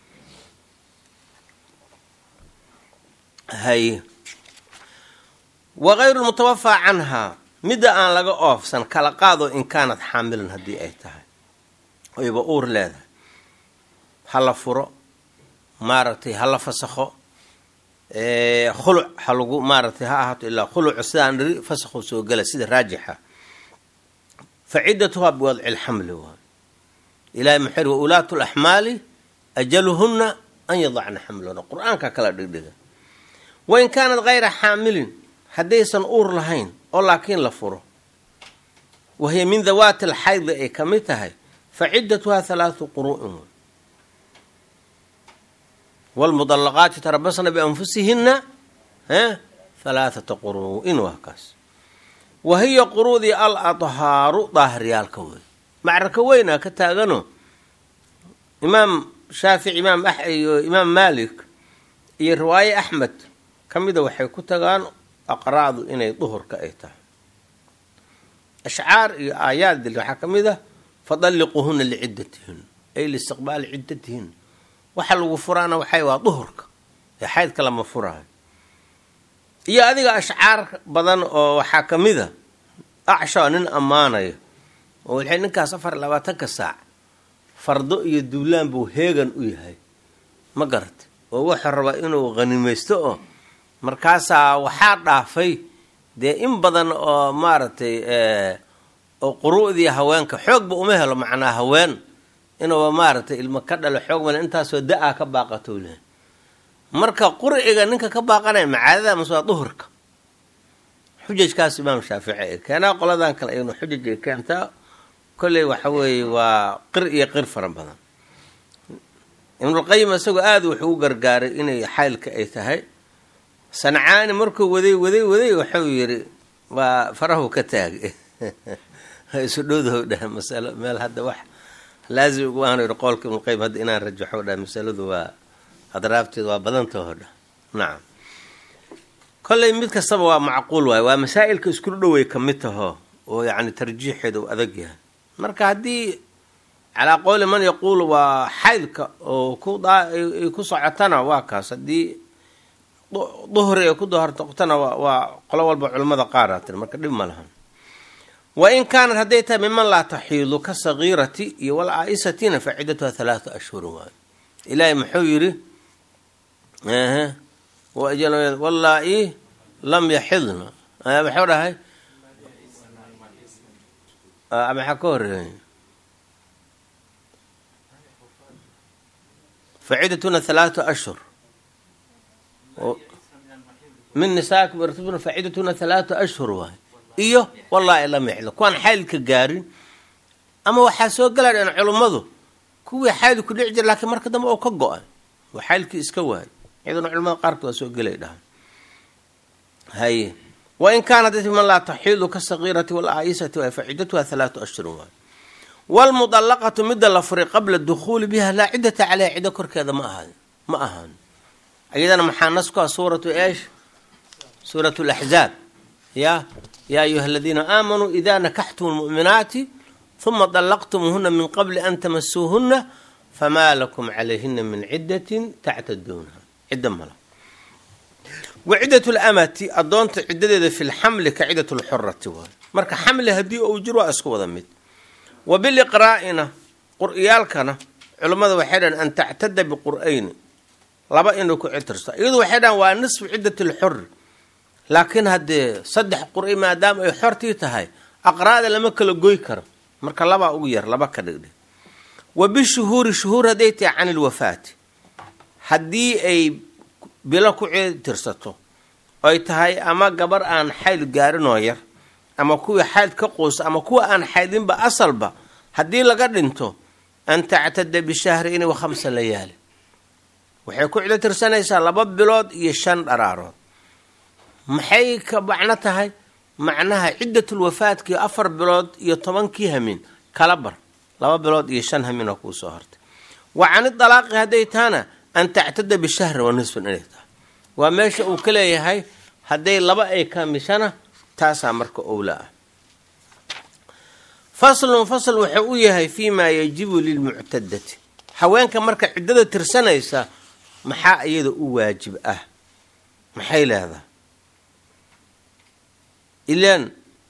S1: hay wagayru lmutawafaa canhaa midda aan laga oofsan kala qaado in kaanad xaamilan haddii ay tahay oyba uur leedahay ha la furo maaragtay ha la fasakho khuluc ha lagu maaragtay ha ahaato ilaa khulucu sidaan dhiri fasakhu soo gela sida raajixa fa ciddatuhaa biwadci lxamli waay ilahay muxuu wa ulaatu laxmaali ajaluhunna an yadacna xamlahuna qur-aanka kala dhigdhiga wain kaanad kayra xaamilin haddaysan uur lahayn oo laakiin la furo wahiya min dawaati alxaydi ay ka mid tahay fa ciddatuhaa halaatu quru'in wlmudallaqaati tarabasna bianfusihinna halaathata quru'in waa kaas wa hiya quruudii al adhaaru daahiryaalka wey macraka weynaa ka taagano imaam shaafici imaam iyo imaam maalik iyo riwaaye axmed ka mida waxay ku tagaan aqraadu inay duhurka ay tahay ashcaar iyo aayaad dil waxaa ka mid ah fadalliquuhuna liciddatihin ay liistiqbaali ciddatihin waxa lagu furaana waxay waa duhurka ee xaydka lama furaayo iyo adiga ashcaar badan oo waxaa ka mid a acshaa nin ammaanaya oo waxay ninkaas afar iyo labaatanka saac fardo iyo duulaan buu heegan u yahay ma garata oo wuxuu rabaa inuu khanimaysto oo markaasaa waxaa dhaafay dee in badan oo maaragtay oo quru'dii haweenka xoogba uma helo macnaa haween inuuba maaragtay ilmo ka dhalo xoog male intaasoo da-a ka baaqatou lehay marka qurciga ninka ka baaqanaya macaadada mase waa duhurka xujajkaas imaam shaafici ay keenaa qoladan kale aynu xujaj ay keentaa kolley waxa weeye waa qir iyo qir fara badan ibnulqayim isagoo aada wuxuu u gargaaray inay xaylka ay tahay sancaani markuu waday waday waday wuxuu yidhi waa farahu ka taagay isu dhowdaho dhah masalo meel hadda wax laazim ugu aanu yidhi qoolka ibnulqayim hadda inaan rajaxo dhah masaladu waa adraabteed waa badantaho dhah nacam kolley mid kastaba waa macquul waaye waa masaa'ilka isku dhowey ka mid taho oo yacni tarjiixeeda uu adag yahay marka haddii calaa qowli man yaquulu waa xaydka oo ku ay ku socotana waa kaas haddii duhri ay ku dohortoqtana waa qolo walba culimmada qaara tiri marka dhib ma lahan wa in kaanat hadday tahay miman laa taxiidu ka sagiirati iyo wal aa'isatina fa ciddatuha halaatu ashhurin waayo ilaahay muxuu yidhi wallaa-i lam yaxidna maxuu dhahay maxaa ka horeey facidatuna halaatu ashhur min nisaakum irtubna facidatuna halaatu ashhur waay iyo wallaahi lam yaxidna kuwaan xaylka gaarin ama waxaa soo galadheen culummadu kuwii xayl ku dhici jira laakiin marka dambe oo ka go-ay oo xaylkii iska waayay iyaduna culamada qaarkood waa soo gelay dhahan haye wain kaanat man laa taxiidu ka sagiirati walaa'isati waay faciddatuha halaatu ashhurin waay waalmudallaqatu midda la furay qabla dukhuuli biha laa ciddata caleyha ciddo korkeeda ma ahaan ma ahaan iyadana maxaa nasku ah suuratu eesh suuratu laxzaab ya yaa ayuha aladiina aamanuu idaa nakaxtum lmu'minaati huma dallaqtumuuhuna min qabli an tamasuuhuna famaa lakum calayhina min ciddatin tactaduunaha cidda mala wa ciddat lamati adoonta ciddadeeda fi lxamli ka ciddat lxurati waay marka xamli haddii uu jiro waa isku wada mid wa biliqraa'ina qur-iyaalkana culammada waxay dhahan an tactada biqur'ayni laba inuu ku citirsto iyadu waxay dhahan waa nisfu ciddat lxuri laakiin haddee saddex qur-i maadaama ay xortii tahay aqraada lama kala goy karo marka labaa ugu yar laba ka dhigdhig wa bishuhuuri shuhuur hadday tahay can ilwafaati haddii ay bilo ku citirsato oy tahay ama gabar aan xayl gaarinoo yar ama kuwii xayd ka quusa ama kuwa aan xaydinba asalba haddii laga dhinto an tactada bishahrayni wa khamsa layaali waxay ku cido tirsanaysaa laba bilood iyo shan dharaarood maxay ka macno tahay macnaha ciddatulwafaadkii afar bilood iyo tobankii hamin kala bar laba bilood iyo shan hamin oo kuu soo hortay wa cani dalaaqi hadday tahana an tactada bishahri wa nisfin inay tahay waa meesha uu ka leeyahay hadday laba ay kamishana taasaa marka owla ah faslun fasl wuxuu u yahay fii maa yajibu lilmuctadati haweenka marka ciddada tirsanaysa maxaa iyada u waajib ah maxay leedahay ilaan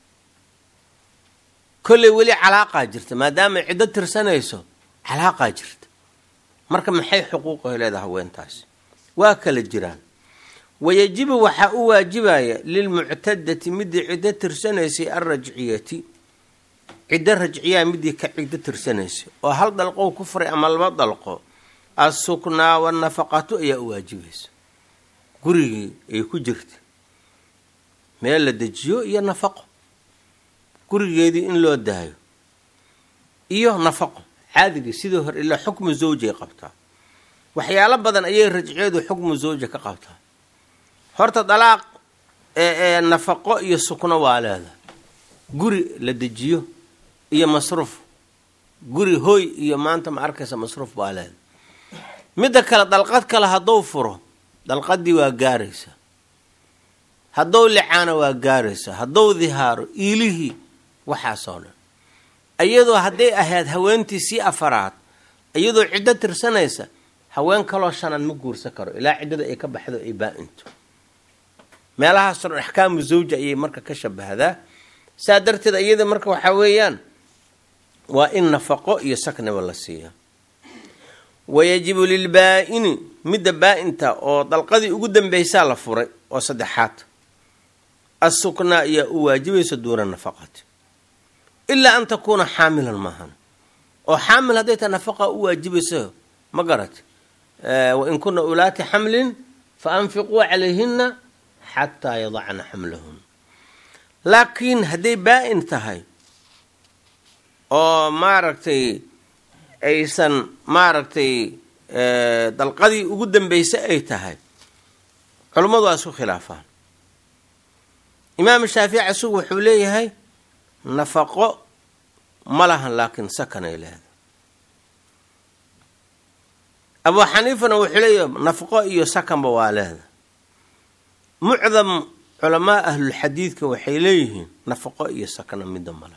S1: kolley weli calaaqaa jirta maadaama ciddo tirsanayso calaaqaa jirta marka maxay xuquuqaho leedahay haweentaasi waa kala jiraan wayajibu waxaa u waajibaya lilmuctadati midii ciddo tirsanaysay alrajciyati ciddo rajciyaa midii ka ciddo tirsanaysay oo hal dalqow ku furay ama laba dalqo assuknaa wanafaqatu ayaa u waajibaysa gurigii ay ku jirta meel la dejiyo iyo nafaqo gurigeedii in loo daayo iyo nafaqo caadigii sidii hore ilaa xukmu zawjay qabtaa waxyaalo badan ayay rajciyadu xukmu zawja ka qabtaa horta dalaaq ee nafaqo iyo sukno waa leedahay guri la dejiyo iyo masruuf guri hooy iyo maanta ma arkaysa masruuf baa leedahay midda kale dalqad kale hadduu furo dalqadii waa gaaraysa haddou licaana waa gaaraysa haddou dihaaro iilihii waxaasoo dhan iyadoo hadday ahayd haweentii sii afaraad iyadoo ciddo tirsanaysa haween kaloo shanaad ma guursan karo ilaa ciddada ay ka baxdo ay baa-into meelahaasoo dhan axkaamu zawja ayay marka ka shabahdaa saa darteed iyada marka waxaa weeyaan waa in nafaqo iyo sakniba la siiya wayajibu lilbaa-ini midda baa-inta oo dalqadii ugu dambeysaa la furay oo saddexaad assuknaa ayaa u waajibaysa duuna nafaqati ilaa an takuuna xaamilan maahan oo xaamil hadday tahay nafaqa u waajibayso ma garat wain kuna ulaati xamlin fa anfiquu calayhina xataa yadacna xamlahun laakiin hadday baa-in tahay oo maaragtay aysan maaragtay dalqadii ugu dambeysay ay tahay culummadu waa isku khilaafaan imaam shaafici isagu wuxuu leeyahay nafaqo ma lahan laakiin sakanay leedahay abu xaniifana wuxuu leeyahay nafaqo iyo sakanba waa leedahay mucdam culamaa ahlulxadiidka waxay leeyihiin nafaqo iyo sakna midda malaha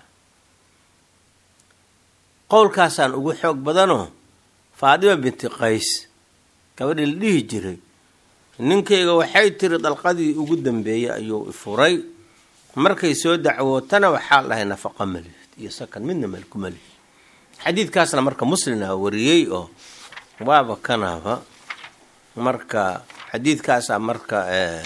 S1: qowlkaasaan ugu xoog badanoo faadima binti qays gabadhii la dhihi jiray ninkayga waxay tiri dalqadii ugu dambeeyey ayuu ifuray markay soo dacwootana waxaa dhahay nafaqa malihid iyo sakan midna malku malihid xadiidkaasna marka muslimna wariyey oo waaba kanaaba marka xadiidkaasaa marka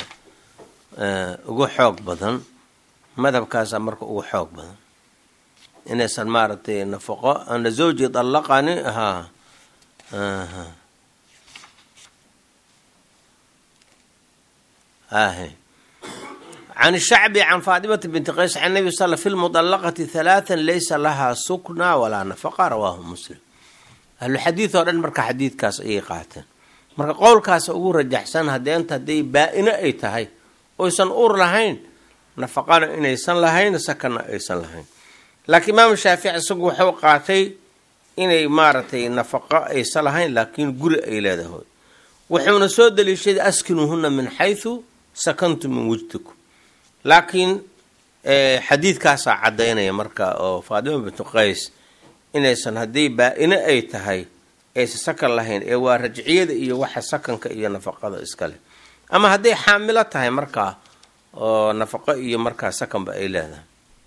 S1: ugu xoog badan madhabkaasaa marka ugu xoog badan inaysan maaragtay nafaqo ana zawji dallaqani haa ahe can shacbi can faatimata binti qays can nabi sal fi lmudallaqati halaathan laysa lahaa sukna walaa nafaqa rawaahu muslim ahluxadiid oo dhan marka xadiidkaas ayay qaateen marka qowlkaas ugu rajaxsan hadeenta hadday baa-ino ay tahay oysan uur lahayn nafaqana inaysan lahayn sakana aysan lahayn laakiin imaam shaafici isagu wuxuu qaatay inay maaragtay nafaqo aysan lahayn laakiin guri ay leedahay wuxuuna soo daliishaday askinuuhuna min xaysu sakantum min wujdikum laakiin xadiidkaasaa caddaynaya marka oo faatima bintu qays inaysan haddii baa-ino ay tahay aysan sakan lahayn ee waa rajciyada iyo waxa sakanka iyo nafaqada iskale ama hadday xaamilo tahay markaa oo nafaqo iyo markaa sakanba ay leedahay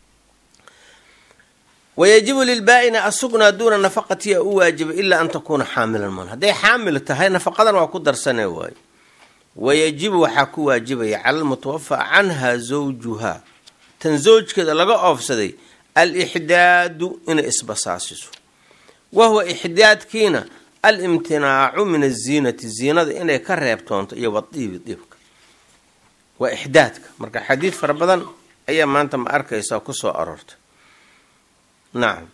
S1: wayajibu lilbaa-ina asugnaa duuna nafaqatiya u waajiba ilaa an takuuna xaamilan man hadday xaamil tahay nafaqadan waa ku darsane waayo wayajibu waxaa ku waajibaya cala almutawafa canha zawjuhaa tan zawjkeeda laga oofsaday alixdaadu inay isbasaasiso wahuwa ixdaadkiina alimtinaacu min aziinati ziinada inay ka reebtoonto iyo wadiibi diibka waa ixdaadka marka xadiid fara badan ayaa maanta ma arkaysaa kusoo aroortay nacam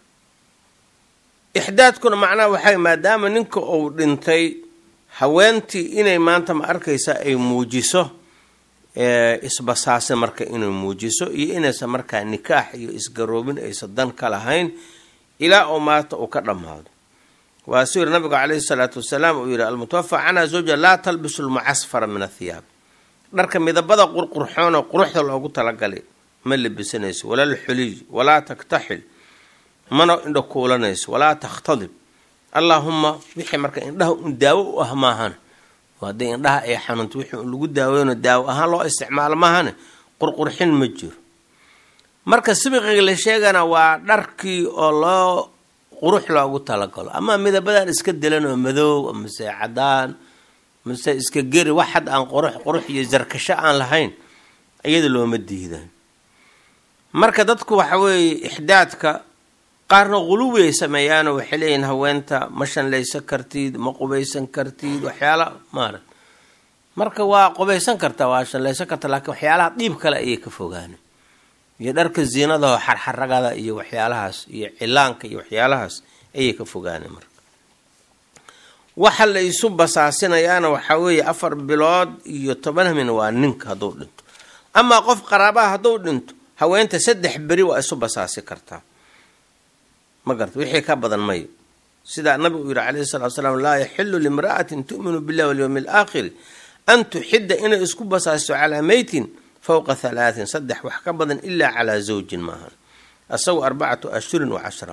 S1: ixdaadkuna macnaha waxay maadaama ninka uu dhintay haweentii inay maanta ma arkaysaa ay muujiso isbasaase marka inay muujiso iyo inaysan markaa nikaax iyo isgaroobin aysan dan ka lahayn ilaa oo maanta uu ka dhammaado waa suu yiri nabigu caleyhi salaatu wasalaam uu yihi almutawafa canha zawja laa talbisu lmucasfara min athiyaab dharka midabada qurqurxoonoo quruxda loogu talagalay ma labisanayso walaa lxuliy walaa taktaxil mana indha kuulanayso walaa takhtadib allaahuma wixii marka indhaha un daawo u ah maahane hadday indhaha ay xanuunto wixii un lagu daaweyno daawo ahaan loo isticmaalo maahane qurqurxin ma jiro marka sibiqiga la sheegana waa dharkii oo loo qurux loogu talagalo ama midabadan iska dilan oo madoow mase cadaan mase iska geri wax had aan qurux qurux iyo sarkasho aan lahayn iyada looma diidan marka dadku waxa weeye ixdaadka qaarna quluwi ay sameeyaanoo waxay leeyihin haweenta ma shanlaysan kartid ma qubaysan kartid waxyaala maarat marka waa qubaysan kartaa waa shanlaysan karta laakiin waxyaalaha dhiib kale ayay ka fogaana iyo dharka ziinadaho xarxaragada iyo waxyaalahaas iyo cilaanka iyo waxyaalahaas ayay ka fogaana marka waxa la isu basaasinayaana waxaa weeye afar bilood iyo toban hamin waa ninka hadduu dhinto amaa qof qaraabaha hadduu dhinto haweenta saddex beri waa isu basaasi kartaa ma garta wixii ka badan mayo sidaa nabigu yihi calayhi salatu salaam laa yaxilu limra'atin tu'minu billahi walyowmi alaakhiri an tuxidda inay isku basaasiso calaa meytin fowqa halaatin saddex wax ka badan ilaa calaa zawjin maahan asagu arbacatu ashhurin wa cashra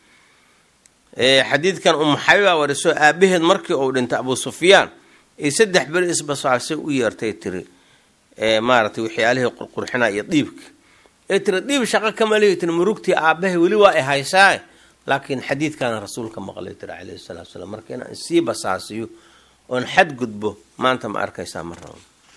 S1: xadiidkan umu xabiba wariso aabaheed markii uu dhintay abu sufyaan ay saddex beri isbasaasay u yeertay tiri maaratay waxyaalihii qurqurxinaa iyo dhiibka ee tiri dhiib shaqo kama lihi tiri murugtii aabahay weli waa ay haysaa laakiin xadiidkaana rasuulka maqlay tiri calayhi salatu salaam marka inaan isii basaasiyo oon xadgudbo maanta ma arkaysaa ma rabo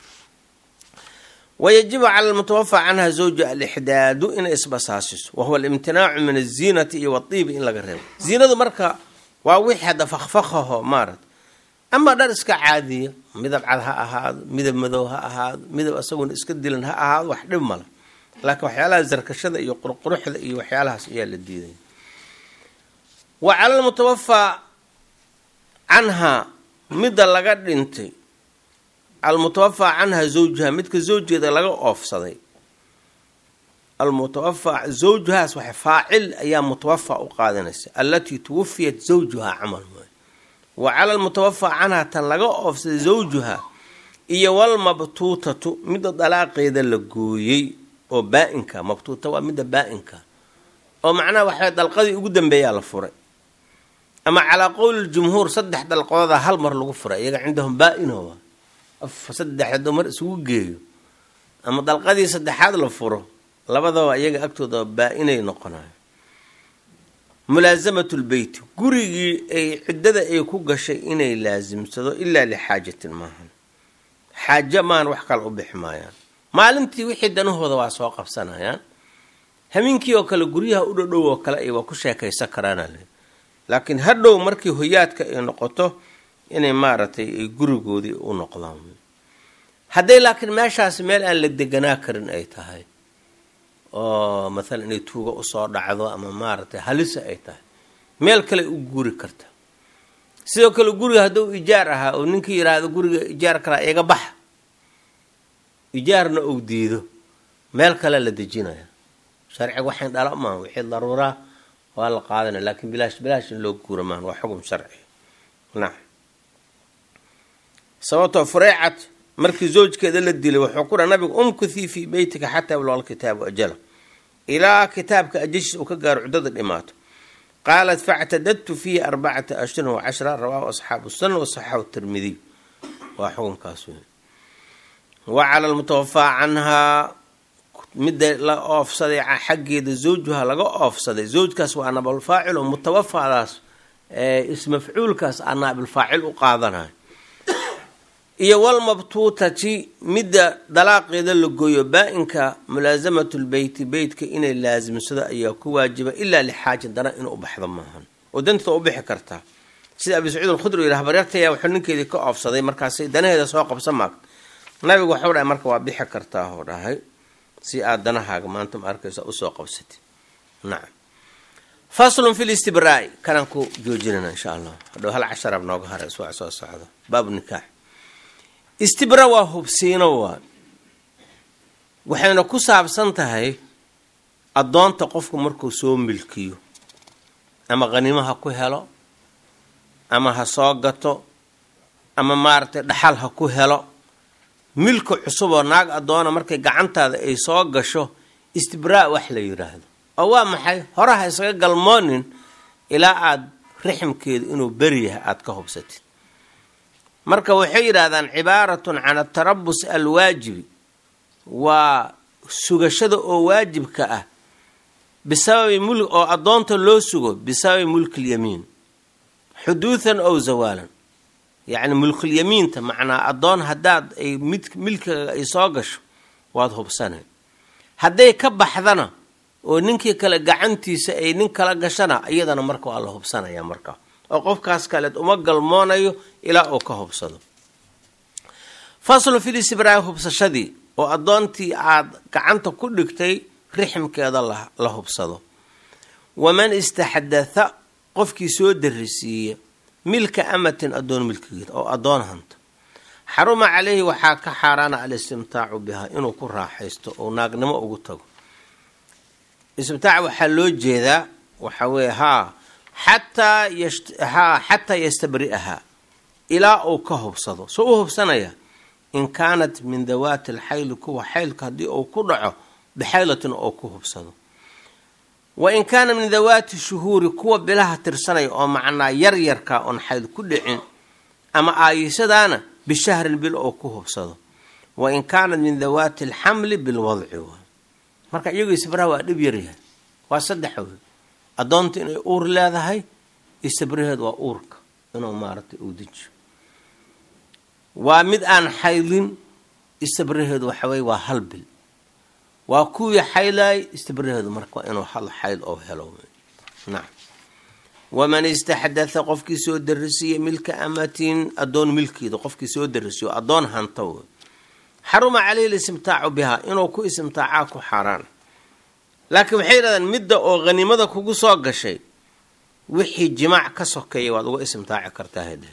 S1: wayajibu cala almutawafa canha zawja alixdaadu inay isbasaasiso wahuwa alimtinaacu min aziinati iyo wadiibi in laga reebo ziinadu marka waa wixii hadda fakfakaho maarat ama dhar iska caadiya midab cad ha ahaado midab madow ha ahaado midab asaguna iska dilan ha ahaado wax dhib male laakiin waxyaalaha sarkashada iyo qurquruxda iyo waxyaalahaas ayaa la diidaya wa cala almutawafaa canhaa midda laga dhintay almutawafaa canha zawjuha midka zawjeeda laga oofsaday almutawafaa zawjuhaas waxa faacil ayaa mutawafaa u qaadanaysa allatii tuwafiyat zawjuhaa camal maayo wa cala almutawafaa canha tan laga oofsaday zawjuha iyo walmabtuutatu midda dalaaqeeda la gooyey oo baa-inka mabtuuta waa midda baa-inka oo macnaha waxaa dalqadii ugu dambeeyaa la furay ama calaa qowli jumhuur saddex dalqooda hal mar lagu furay iyaga cindahum baa-ino saddexdo mar isugu geeyo ama dalqadii saddexaad la furo labadaba iyaga agtooda baa-inay noqonayo mulaasamatu lbeyti gurigii ay ciddada ay ku gashay inay laasimsado ilaa lixaajatin maahan xaajo maahan wax kale u bixi maayaan maalintii wixii danahooda waa soo qabsanayaan hamiinkii oo kale guryaha u dhodhow oo kale ay waa ku sheekaysan karaanale laakiin hadhow markii hoyaadka ay noqoto inay maaragtay ay gurigoodii u noqdaan hadday laakiin meeshaasi meel aan la deganaa karin ay tahay oo mathalan inay tuuga usoo dhacdo ama maaragtay halisa ay tahay meel kale u guri karta sidoo kale guriga hadduu ijaar ahaa oo ninkii yidhaahdo guriga ijaar kalaa iga baxa ijaarna ou diido meel kale la dejinaya sharciga waxayn dhala maaha wixii daruuraa waa la qaadanaya laakiin bilaash bilaash in loo guura maahan waa xukun sharci nacam sababtoo fureecat markii zawjkeeda la dilay wuxuu ku dhaha nabigu umkuthii fii beytika xataa yabluqa alkitaabu ajala ilaa kitaabka ajashiis uu ka gaaro cuddada dhimaato qaalat factadadtu fiihi arbacata ashhurin wa cashra rawaahu asxaabu sunan wasaxaxu tirmidiy waa xukunkaas wey wa cala almutawafaa canhaa midda la oofsaday xaggeeda zawjuha laga oofsaday zawjkaas waa naabilfaacil oo mutawafadaas ismafcuulkaas aa naabilfaacil u qaadanayo iyo walmabtuutati midda dalaaqeeda la gooyo baa-inka mulaasamatu lbeyti beytka inay laasimsado ayaa ku waajiba ilaa lixaaja dana inuu u baxdo maahan oo danteeda u bixi kartaa sida abi sacuud alkhudri yidhi habaryartaya wuxuu ninkeedii ka oofsaday markaasay danaheeda soo qabsa maagta nabigu waxuu dhahay marka waa bixi kartaa oo dhahay si aad danahaaga maanta ma arkaysa usoo qabsatid nacam faslun fi listibraai kanaan ku joojinana insha allah hadhow hal casharaab nooga hara iswac soo socdo baabu nikaax istibra waa hubsiino waa waxayna ku saabsan tahay addoonta qofku markuu soo milkiyo ama qhanimo ha ku helo ama ha soo gato ama maaragtay dhaxal ha ku helo milka cusub oo naag addoona markay gacantaada ay soo gasho istibraa wax la yidhaahdo oo waa maxay horaha isaga galmoonin ilaa aada rixmkeedu inuu beri yahay aada ka hubsatid marka waxay yidhaahdaan cibaaratun can atarabus alwaajibi waa sugashada oo waajibka ah bisababi mul oo addoonta loo sugo bisababi mulkilyamiin xuduudan ow zawaalan yacni mulkulyamiinta macnaa addoon haddaad ay mid milkiga ay soo gasho waad hubsanay hadday ka baxdana oo ninkii kale gacantiisa ay nin kala gashana iyadana marka waa la hubsanaya markaa oo qofkaas kaleed uma galmoonayo ilaa uu ka hubsado faslu filisibraa hubsashadii oo addoontii aad gacanta ku dhigtay rixmkeeda la hubsado waman istaxdatha qofkii soo darisiiya milka amatin addoon milkigeed oo addoon hanta xaruma caleyhi waxaa ka xaaraana alistimtaacu bihaa inuu ku raaxaysto oo naagnimo ugu tago istimtaac waxaa loo jeedaa waxaa weeye haa xataa haa xataa yastabri'ahaa ilaa uu ka hubsado soo u hubsanaya in kaanat min dawaati alxayli kuwa xaylka haddii uu ku dhaco bixaylatin oo ku hubsado wa in kaana min dawaati shuhuuri kuwa bilaha tirsanaya oo macnaa yaryarka oon xayl ku dhicin ama aayishadaana bishahrin bil oo ku hubsado wa in kaanat min dawaati alxamli bilwadci marka iyagoo istibraha waa dhib yaryahay waa saddex wey addoonta inay uur leedahay istibraheed waa uurka inuu maaragtay uu dejiyo waa mid aan xaylin istibraheedu waxaweye waa hal bil waa kuwii xaylaay istibraheedu marka waa inuu hal xayl oo helo nacam waman istaxdatha qofkii soo darisiiya milka amatin addoon milkeeda qofkii soo darisiyo addoon hanta wey xaruma caleyhi listimtaacu bihaa inuu ku istimtaacaa ku xaaraan laakiin waxay yidhahdeen midda oo hanimada kugu soo gashay wixii jimaac ka sokeeya waad uga istimtaaci kartaa hade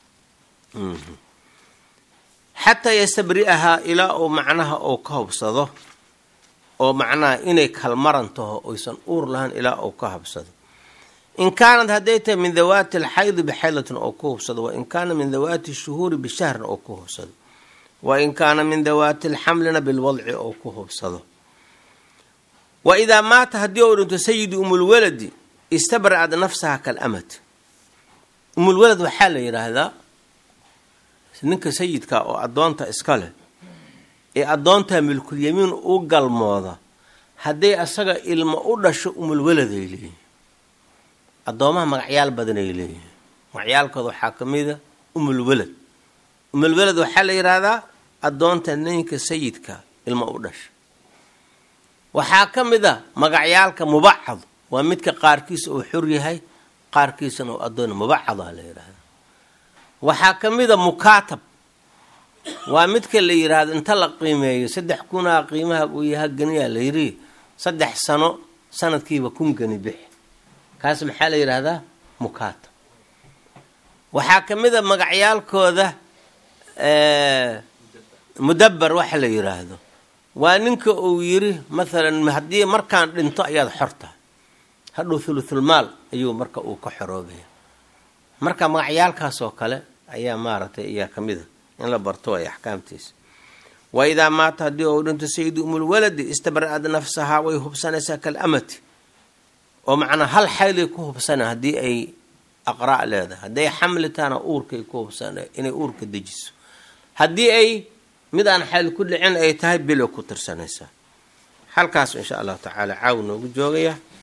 S1: xataa yastabri'ahaa ilaa uu macnaha uu ka hubsado oo macnaha inay kalmaran taho oysan uur lahayn ilaa uu ka hubsado in kaanad hadday tahay min dawaati alxaydi bixaylatin oo ku hubsado wa in kaana min dawaati shuhuuri bishahrin oo ku hubsado wa in kaana min dawaati alxamlina bilwadci oo ku hubsado wa idaa maata haddii uu dhinto sayidi umulwaladi istabra'ad nafsaha kalamati umulwalad waxaa la yidhaahdaa ninka sayidka oo addoonta iska leh ee addoonta milkulyamiin u galmooda hadday asaga ilmo u dhasho umulwaladay leeyihin addoomaha magacyaal badanay leeyihin magacyaalkooda waxaa ka mida umulwalad umulwalad waxaa la yidhaahdaa addoonta ninka sayidka ilmo u dhasha waxaa ka mid a magacyaalka mubacad waa midka qaarkiisa uu xur yahay qaarkiisana uu addoon mubacadaa la yidhaahda waxaa ka mid a mukaatab waa midka la yidhaahdo inta la qiimeeyo saddex kunaa qiimaha uu yaha ganiyaa la yidhi saddex sano sanadkiiba kun gani bixi kaas maxaa la yidhaahdaa mukaatab waxaa ka mid a magacyaalkooda mudabar waxa la yidhaahdo waa ninka uu yiri mathalan haddii markaan dhinto ayaad xorta hadhow thuluthulmaal ayuu marka uu ka xoroobaya marka magacyaalkaas oo kale ayaa maaragtay ayaa ka mid a in la barto ay axkaamtiisa wa idaa maata haddii uu dhinto sayidi umulwaladi istabra'ad nafsahaa way hubsanaysaa kalamati oo macnaa hal xaylay ku hubsana haddii ay aqraa' leedahay hadday xamli tahana uurkay ku hubsana inay uurka dejiso haddii ay mid aan xayl ku dhicin ay tahay bilo ku tirsanaysaa halkaas insha allahu tacaala caaw noogu joogaya